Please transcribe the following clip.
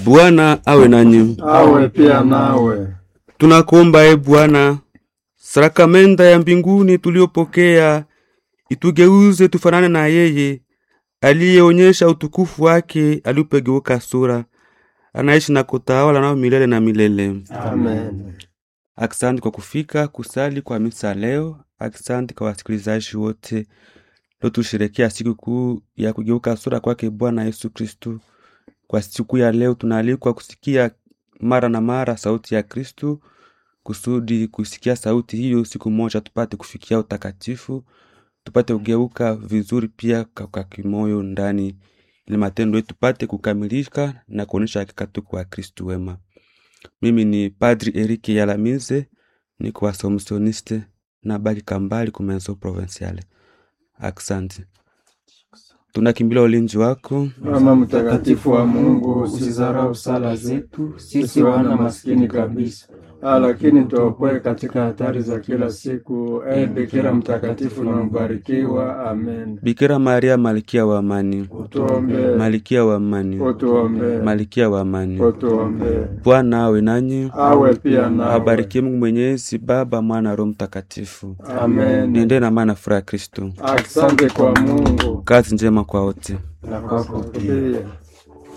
Bwana awe nanyi. awe pia nawe. Tunakuomba e Bwana, sakramenta ya mbinguni tuliyopokea itugeuze tufanane na yeye aliyeonyesha utukufu wake alipogeuka sura, anaishi na kutawala nao milele na milele. Amen. Asante kwa kufika kusali kwa misa leo. Asante kwa wasikilizaji wote leo tusherekea siku kuu ya kugeuka sura kwake Bwana Yesu Kristu. Kwa siku ya leo tunaalikwa kusikia mara na mara sauti ya Kristu, kusudi kusikia sauti hiyo siku moja tupate kufikia utakatifu, tupate kugeuka vizuri pia kwa kwa kimoyo ndani, ili matendo yetu tupate kukamilika na kuonyesha hakika tuko wa Kristu wema. Mimi ni Padri Erike Yalamize, niko wasomisioniste na baki kambali kumenso provinciale. Asante, tunakimbilia ulinzi wako. Mama mtakatifu wa Mungu, usizarau sala zetu sisi wana maskini kabisa, Ah, lakini tuokoe katika hatari za kila siku. E Bikira mtakatifu na mbarikiwa. Amen. Bikira Maria, malkia wa amani, Utuombee, malkia wa amani, utuombee, malkia wa amani. utuombee. Bwana awe nanyi, Awe pia nawe. abarikie Mungu Mwenyezi, Baba, Mwana, Roho Mtakatifu. Amen. Niende na maana furaha ya Kristo. Asante kwa Mungu Kazi njema kwa wote. na kwako pia.